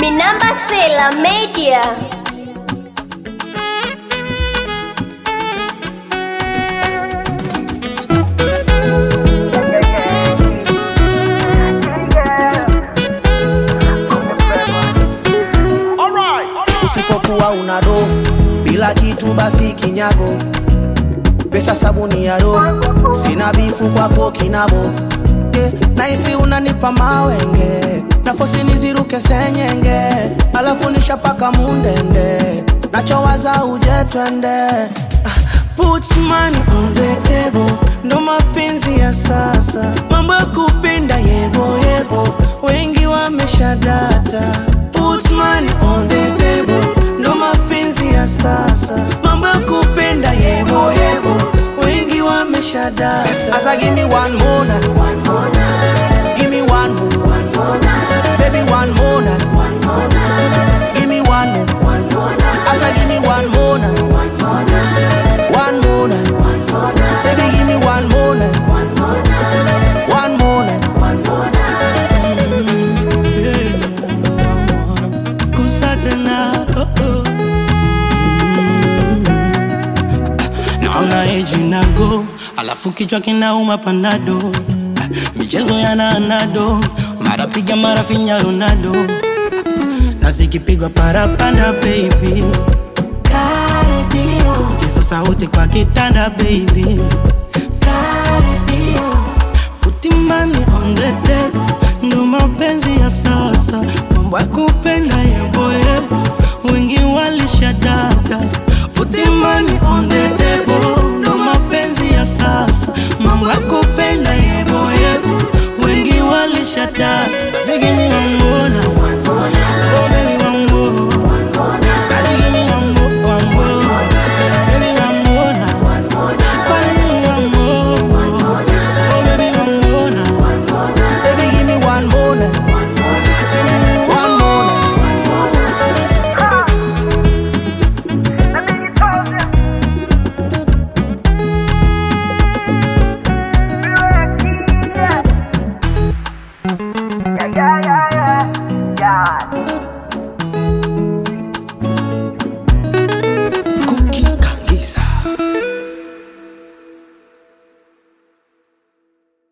Minamba Sela Media. Usipokuwa una do bila kitu basi kinyago, pesa sabuni ya do, sina bifu kwako kinabo yeah. Naisi unanipa mawenge nafosi niziruke senyenge, alafu nishapaka mundende, nachowaza uje twende Ah, Put money on the table, ndo mapenzi ya sasa, mambo ya kupenda yebo yebo, wengi wameshadata. Put money on the table, ndo mapenzi ya sasa, mambo ya kupenda yebo yebo, wengi wameshadata. Asa give me one more night, one more night, give me one more, one more night, baby one more night, one more night, give me one more, one more night. Asa give me one more night, one more night, one more night, one more night, baby give me one more night, one more night, one more night, one more night. Kusa tena oh, oh. naona eji nago alafu kichwa kinauma panado Ah, michezo ya nanado mara piga mara finya ronaldo na zikipigwa parapanda baby hizo sauti kwa kitanda baby utimani ondete ndo mapenzi ya sasa mambo ya kupenda yeboyebo wengi walishadata utimani ondetebo ndo mapenzi ya sasa mambo ya kupenda yeboyebo wengi walishadata Give me one more now. Oh, baby, one more. Baby, give me one more, one more. Baby, one more now. Baby, give me one more. Oh, baby, one more now. Baby, give me one more night. One more night. Yeah, yeah, yeah, yeah.